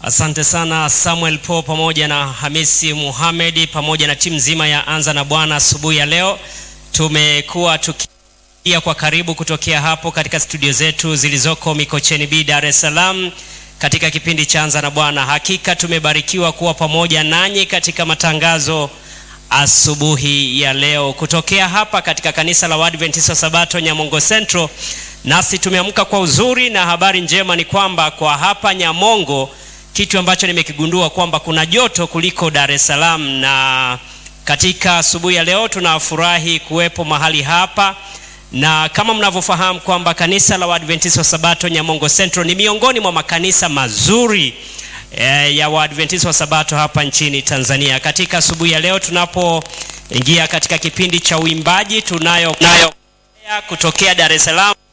Asante sana Samuel Po pamoja na Hamisi Muhamedi pamoja na timu nzima ya Anza na Bwana asubuhi ya leo. Tumekuwa tukia kwa karibu kutokea hapo katika studio zetu zilizoko Mikocheni B, Dar es Salaam katika kipindi cha Anza na Bwana. Hakika tumebarikiwa kuwa pamoja nanyi katika matangazo asubuhi ya leo kutokea hapa katika kanisa la Waadventista Sabato Nyamongo Central. Nasi tumeamka kwa uzuri, na habari njema ni kwamba kwa hapa Nyamongo kitu ambacho nimekigundua kwamba kuna joto kuliko Dar es Salaam, na katika asubuhi ya leo tunafurahi kuwepo mahali hapa, na kama mnavyofahamu kwamba kanisa la Waadventista Sabato Nyamongo Central ni miongoni mwa makanisa mazuri eh, ya Waadventista wa Sabato hapa nchini Tanzania. Katika asubuhi ya leo tunapoingia katika kipindi cha uimbaji tunayo nayo kutokea Dar es Salaam